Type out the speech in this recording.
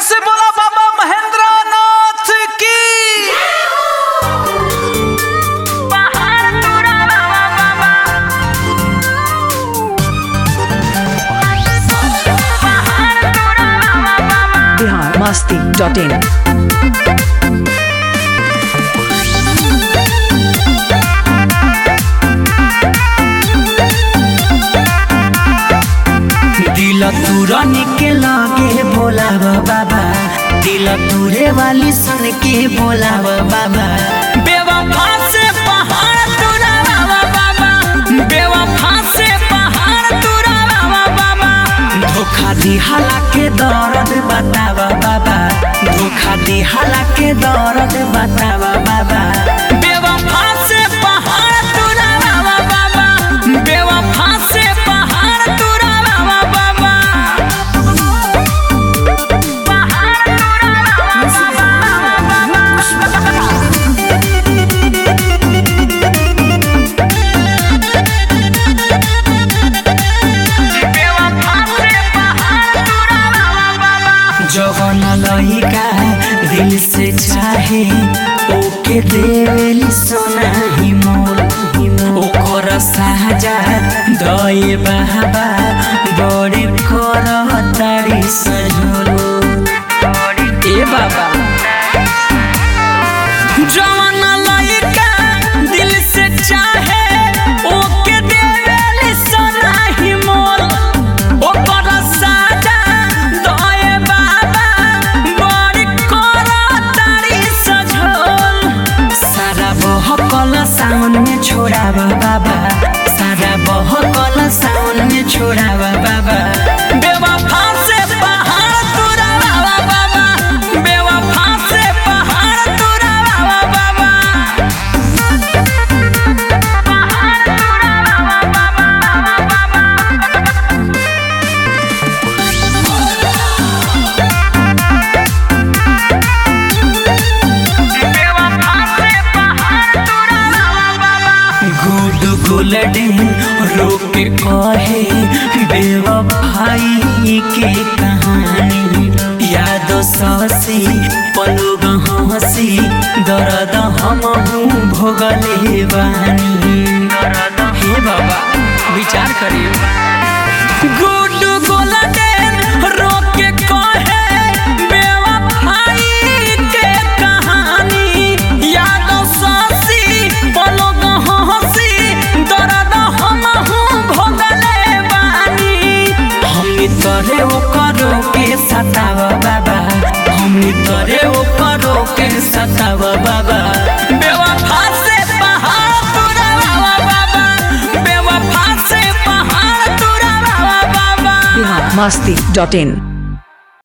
से बोला बाबा महेंद्र नाथ की बिहार मस्ती डॉट इन दिल तुरने के लगे बोलाव बाबा दिल तुरे वाली सन के बोलाव बाबा बेवफा से पहाड़ तुरावा बाबा बेवफा से पहाड़ तुरावा बाबा धोखा दिहाला के दर्द बतावा बाबा धोखा दिहाला के दर्द बतावा बाबा बेवफा से पहाड़ तुरावा बाबा बेवफा से पहाड़ तुरावा बाबा जवन लइका दिल से चाहे ओके देवेली सोना ही मोल ओकर साजा दए बाबा बड़े कर तारी सजलो ए बाबा जवन लइका दिल से चाहे ओके देवेली सोना ही मोल ओकर साजा दए बाबा बड़ी कर तारी सजल सारा बहकल साउन में छोड़ावा बाबा सारा बहकल साउन में छोड़ावा बाबा बेवफा से पहाड़ तुरावा बाबा बेवफा से पहाड़ तुरावा बाबा गुड गोल्डन रोक कहे बेवफाई के कहानी याद ससी पलोग हंसी दर्द हम भोगले बानी हे बाबा विचार करिए गुड गोल्डन रोक कहे बेवफाई के कहानी याद ससी पलोग हंसी दर्द हम भोगले बानी हम तोरे ओकरो के सताव बाबा हम तोरे ओकरो के सताव बाबा बेवफा से पहाड़ तुरावा बाबा बेवफा से पहाड़ तुरावा बाबा बिहार मस्ती डॉट इन